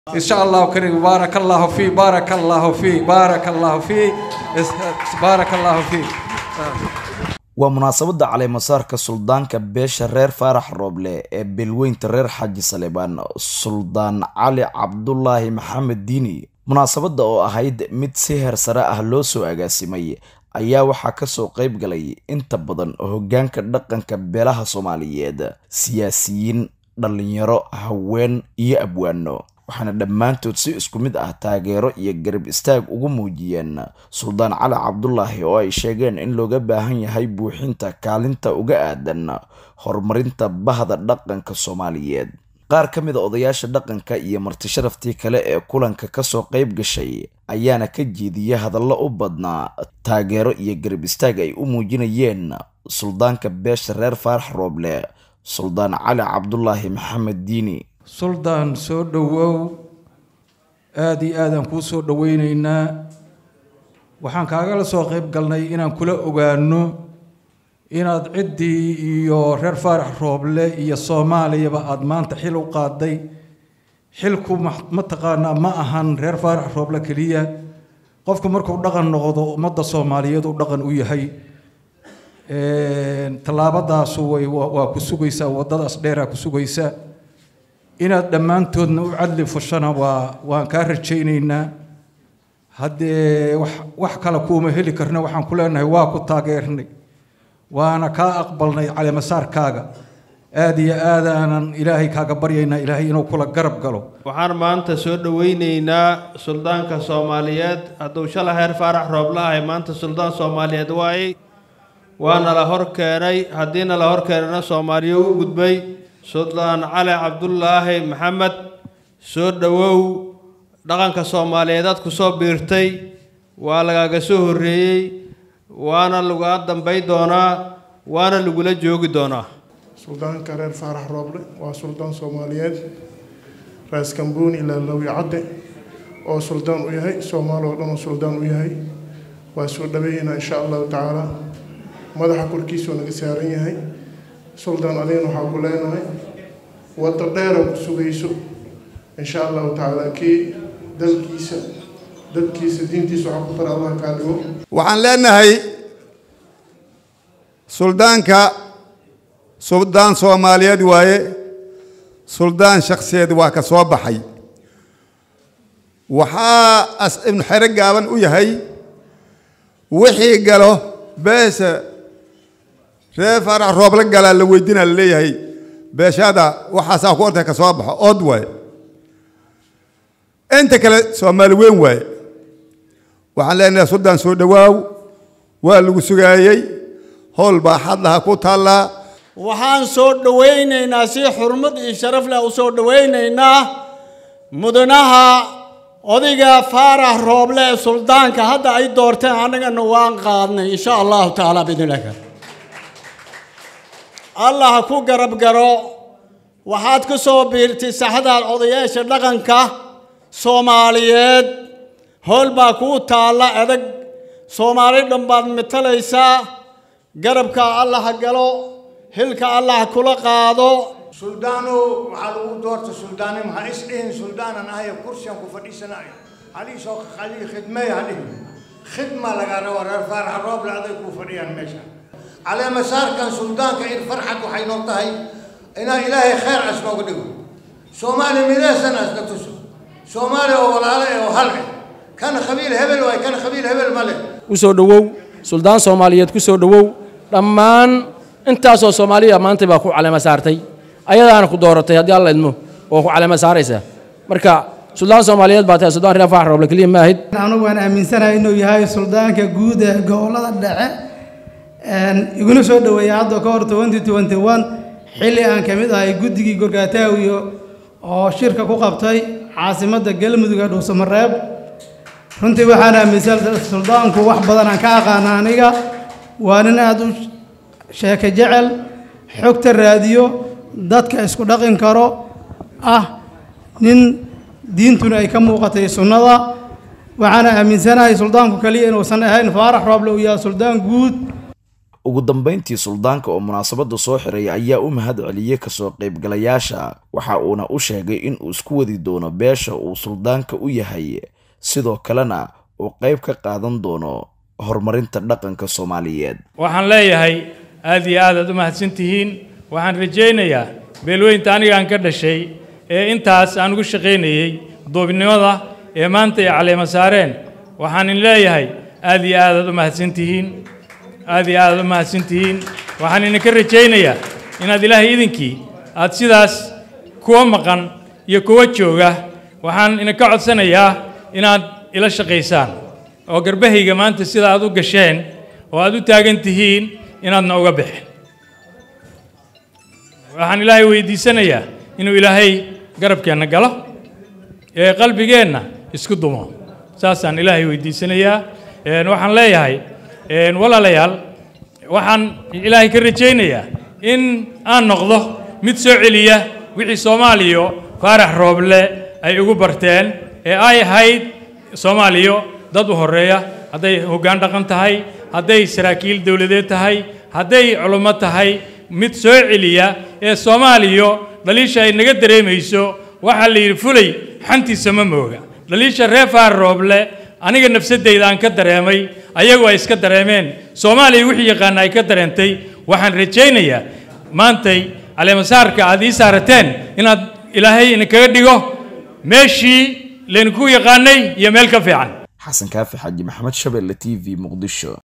إن شاء الله كريم بارك الله فيك بارك الله فيك بارك الله فيك بارك الله فيك waa munaasabadda caleemasaarka suldaanka beesha reer faarax rooble ee beelweynta reer xaaji salebaan suldaan cali cabdulaahi maxamed diini munaasabadda oo ahayd mid si heer sare ah loo soo agaasimay ayaa waxaa kasoo qayb galay inta badan hoggaanka dhaqanka beelaha soomaaliyeed siyaasiyiin dhallinyaro haween iyo abwaano waxaana dhammaantood si isku mid ah taageero iyo garab istaag ugu muujiyeen suldaan cali cabdulaahi oo ay sheegeen in looga baahan yahay buuxinta kaalinta uga aadan horumarinta bahda dhaqanka soomaaliyeed qaar ka mid a odayaasha dhaqanka iyo martisharaftii kale ee kulanka kasoo qayb gashay ayaana ka jeediyay hadallo u badnaa taageero iyo garab istaag ay u muujinayeen suldaanka beesha reer faarax rooble suldaan cali cabdulaahi maxamed diini suldaan soo dhowow aada iyo aadaan kuu soo dhoweyneynaa waxaan kaagala soo qayb galnay inaan kula ogaano inaad ciddii iyo reer faarax rooble iyo soomaaliyaba aada maanta xil u qaaday xilku mataqaanaa ma ahan reer faarax rooble keliya qofku markuu dhaqan noqdo ummadda soomaaliyeed uu dhaqan u yahay tallaabadaasu way waa ku sugaysaa waddadaas dheeraa ku sugaysaa inaad dhammaantoodna u cadli fushana waa waan kaa rajaynaynaa haddee wax wax kale kuuma heli karna waxaan ku leenahay waa ku taageernay waana kaa aqbalnay caleemasaarkaaga aada iyo aadaanan ilaahay kaaga baryaynaa ilaahay inuu kula garab galo waxaan maanta soo dhoweyneynaa suldaanka soomaaliyeed hadduu shala heer faarax rooble ahay maanta suldaan soomaaliyeed waaye waana la hor keenay haddiina la hor keenana soomaaliya u gudbay suldaan cali cabdulaahi maxamed soo dhowow dhaqanka soomaaliyeedaad ku soo biirtay waa lagaaga soo horreeyey waana lagaa dambay doonaa waana lagula joogi doonaa suldaanka reer faarax rooble waa suldaan soomaaliyeed raas kambuun ilaa lowi cadde oo suldaan u yahay soomaali oo dhan oo suldaan u yahay waa soo dhaweynaa insha allahu tacaala madaxa korkiisuu naga saaran yahay suldaan adigana waxaa ku leenahay waddo dheera ku sugayso insha allahu tacaala kii dalkiisa dadkiisa diintiisa waxaa ku tara allah kaa dhigo waxaan leenahay suldaanka suldaan soomaaliyeed waaye suldaan shakhsiyeed waa ka soo baxay waxaa as ibnu xero gaaban u yahay wixii galo beesha reer faarax rooble galaa la weydiinaa la leeyahay beeshada waxaasaa ku ortay ka soo baxo ood waaye inta kale soomaali weyn waaye waxaan leenahay suldaan soo dhowaaw waa lagu sugaayey howl baa xadlaha ku taallaa waxaan soo dhowaynaynaa si xurmad iyo sharaf leh u soo dhowaynaynaa mudanaha odayga faarax rooble ee suldaanka hadda ay doorteen annagana waan qaadnay insha allahu tacaala biidnillahi kar allah ha ku garab garo waxaad ku soo biirtay saxdaad odayaasha dhaqanka soomaaliyeed howl baa kuu taalla adag soomaali dhan baad matalaysaa garabka allah ha galo hilka allah ha kula qaado suldaano waxaa lagu doorta suldaane maxaa is dhihin suldaanan ahayo kursiyan ku fadhiisanayo halii soo halii khidmeey halihi khidma lagaa rabo reer faarax roob lacday ku fadhiyaan meesha caleemasaarkan suldaanka in farxad waxay noo tahay inaa ilaahay khayr as nooga dhigo soomaali mideesan asna tuso soomaali oo walaalo eh oo hal eh kana khabiil hebel waay kana khabiil hebel ma leh u soo dhowow suldaan soomaaliyeed ku soo dhowow dhammaan intaasoo soomaaliya maanta baa ku caleema saartay ayadaana ku dooratay haddii alla idmo oo ku caleema saaraysaa marka suldaan soomaaliyeed baa tahay suldaan reer faarax rooble keliya ma ahid anigu waan aaminsanahay inuu yahay suldaanka guud ee gobollada dhexe iguna soo dhoweeyay hadda ka hor twenty twenty one xilli aan ka mid ahay guddigii gorgaataawiyo oo shirka ku qabtay caasimadda galmudug ee dhuusamareeb runtii waxaan aaminsan suldaanku wax badan aan ka aqaana aniga waa nin aada u sheeko jecel xogta raadiyo dadka isku dhaqin karo ah nin diintuna ay ka muuqatay sunnada waxaana aaminsanahay suldaanku kaliya inuusan ahayn faarax rooble uu yahay suldaan guud ugu dambeyntii suldaanka oo munaasabadda soo xiray ayaa u mahad celiyey kasoo qaybgalayaasha waxa uuna u sheegay in uu isku wadi doono beesha uu suldaanka u yahay sidoo kalena uu qayb ka qaadan doono horumarinta dhaqanka soomaaliyeed waxaan leeyahay aad iyo aad aad u mahadsan tihiin waxaan rajaynayaa beelweynta anigaan ka dhashay ee intaas aan ugu shaqaynayey duubnimada ee maanta ay caleema saareen waxaan in leeyahay aad iyo aad aad u mahadsan tihiin aad iyo aad aad u mahadsan tihiin waxaan idinka rajaynayaa inaad ilaahay idinkii aad sidaas kuwa maqan iyo kuwa jooga waxaan idinka codsanayaa inaad ila shaqaysaan oo garbahayga maanta sida aad u gasheen oo aad u taagan tihiin inaadna uga bixin waxaan ilaahay weydiisanayaa inuu ilaahay garabkeenna galo ee qalbigeenna isku dumo saasaan ilaahay weydiisanayaa waxaan leeyahay walaalayaal waxaan ilaahay ka rajaynayaa in aan noqdo mid soo celiya wixii soomaaliya faarax rooble ay ugu barteen ee ay ahayd soomaaliya dad u horeeya hadday hoggaan dhaqan tahay hadday saraakiil dowladeed tahay hadday culummo tahay mid soo celiya ee soomaaliya dhaliisha ay naga dareemayso waxaa la yidhi fulay xantiisa ma mooga dhaliisha reer faar rooble aniga nafsadeyda aan ka dareemay ayagu ay iska dareemeen soomaaliya wixii yaqaana ay ka dareentay waxaan rajaynayaa maantay caleemasaarka aad ii saarateen inaad ilaahay idinkaga dhigo meeshii laydinku yaqaanay iyo meel ka fiican xasan kaafi xaaji maxamed shabelle t v muqdisho